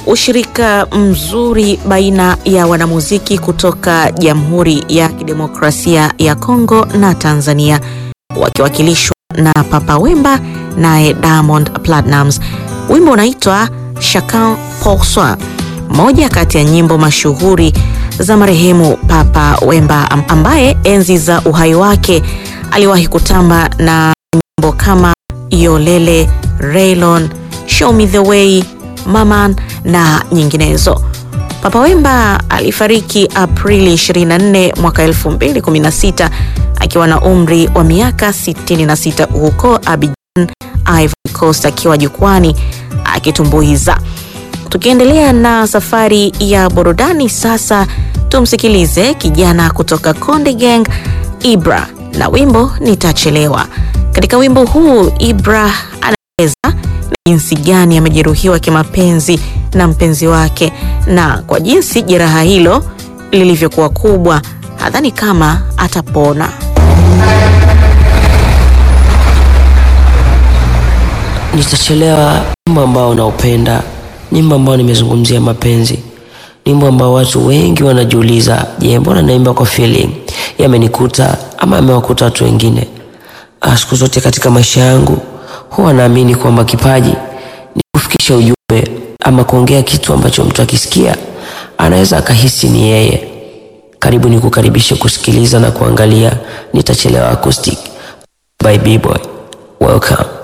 ushirika mzuri baina ya wanamuziki kutoka Jamhuri ya Kidemokrasia ya Kongo na Tanzania wakiwakilishwa na Papa Wemba naye Diamond Platnumz. Wimbo unaitwa Chacun pour soi, moja kati ya nyimbo mashuhuri za marehemu Papa Wemba ambaye enzi za uhai wake aliwahi kutamba na nyimbo kama Yolele, Raylon, Show Me The Way, Maman na nyinginezo. Papa Wemba alifariki Aprili 24 mwaka 2016 akiwa na umri wa miaka 66 huko Abidjan, Ivory Coast akiwa jukwani akitumbuiza. Tukiendelea na safari ya burudani sasa, tumsikilize kijana kutoka Konde Gang Ibra na wimbo Nitachelewa. Katika wimbo huu Ibra anaeleza jinsi gani amejeruhiwa kimapenzi na mpenzi wake na kwa jinsi jeraha hilo lilivyokuwa kubwa, hadhani kama atapona. Nitachelewa, wimbo ambao unaupenda, nyimbo ambao nimezungumzia mapenzi, nyimbo ambao watu wengi wanajiuliza, je, mbona naimba kwa feeling? Yamenikuta ama amewakuta watu wengine? Siku zote katika maisha yangu huwa naamini kwamba kipaji ni kufikisha ujumbe ama kuongea kitu ambacho mtu akisikia anaweza akahisi ni yeye. Karibu ni kukaribisha kusikiliza na kuangalia Nitachelewa acoustic by B-Boy. Welcome.